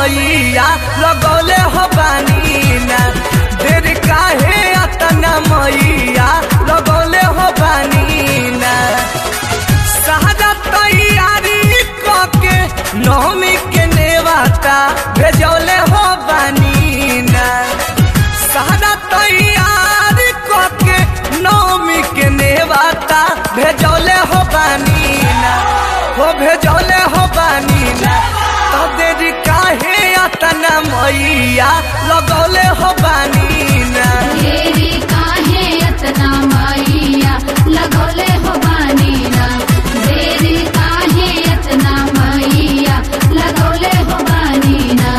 मैया लगौले हो बानी ना देर काहे अतना मैया लगौले हो बानी ना सारा तैयारी कके नौमी के नेवाता भेजौले हो बानी ना सारा तैयारी कके नौमी के नेवाता भेजौले हो बानी ना हो भेजौले हो बानी ना तो देरी काहे अतना मैया लगौले हो बानी ना देरी काहे अतना मैया लगौले हो बानी ना देरी काहे अतना मैया लगौले हो बानी ना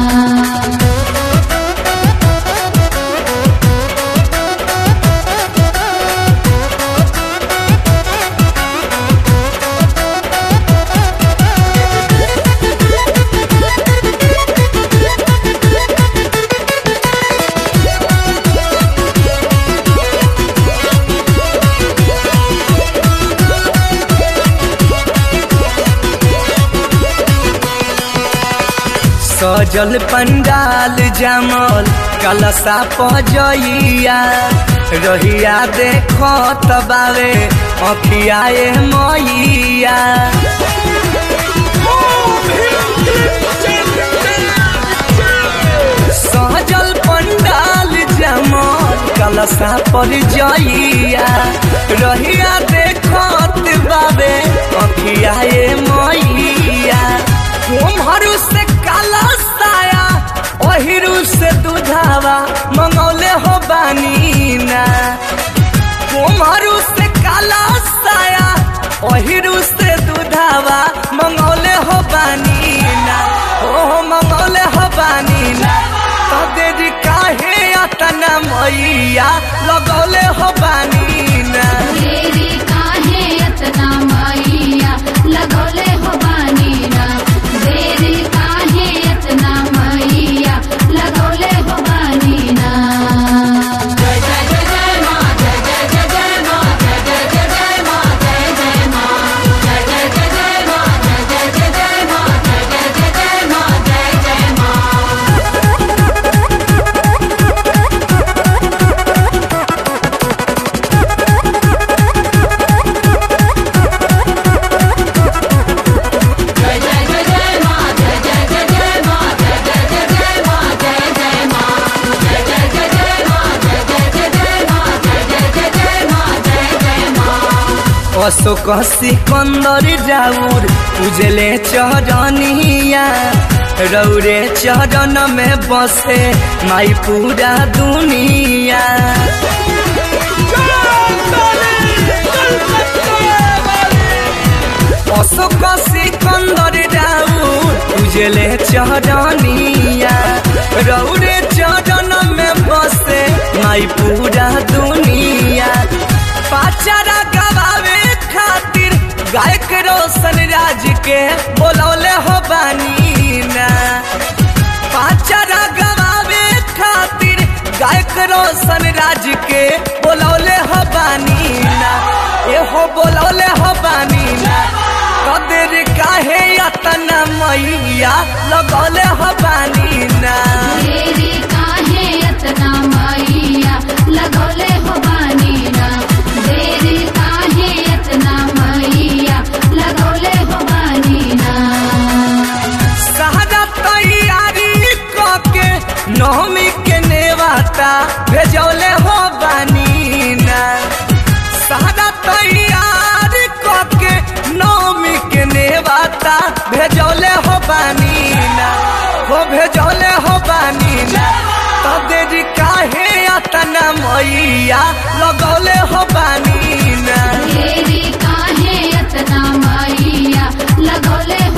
सजल पंडाल जमल कलसा पजइया रहिया देखो तबावे अखियाए मैया सजल पंडाल जमल कलसा पर जइया रहिया देखत बाबे अखियाए मैया कुम्हरू से काला साया ओहिरू से दुधावा मंगौले हो बानी ना कुम्हरू से काला साया ओहिरू से दुधावा मंगौले हो बानी ना ओ मंगौले हो बानी ना तो देरी काहे अतना मैया लगौले हो बानी ना देरी काहे अतना मैया लगौले हो बानी ना देरी काहे अतना मैया लगौले हो बानी ना जय जय जय जय माँ जय जय जय जय माँ जय जय जय जय माँ जय जय माँ जय जय जय जय माँ जय जय जय जय माँ जय जय जय जय माँ जय जय माँ जय जय जय जय माँ जय जय जय जय माँ जय जय जय जय माँ जय जय माँ जय जय जय जय माँ जय जय जय जय माँ जय जय जय जय माँ जय जय माँ अशोक सिकंदर जाऊर उजले चरनिया रौरे चरण में बसे माई पूरा दुनिया अशोक सिकंदर जाऊर उजले चरनिया रौरे चरण में बसे माई पूरा दुनिया पाचारा गवावे खातिर गायक रोशन राज के बोलौले हो बानी ना पाचारा गवावे खातिर गायक रोशन राज के बोलौले हो बानी ना एहो बोलौले हो बानी ना कदर काहे अतना मैया लगौले हो बानी ना देरी काहे अतना मैया लगौले हो बानी ना देरी काहे अतना मैया लगौले हो बानी ना सारा तैयारी कके नौमी के नेवाता भेजौले हो बानी ना सारा तैयारी कके नौमी के नेवाता भेजौले हो बानी ना हो भेजौले हो बानी ना तो देरी काहे अतना मैया लगौले हो बानी ना देरी काहे अतना मैया लगौले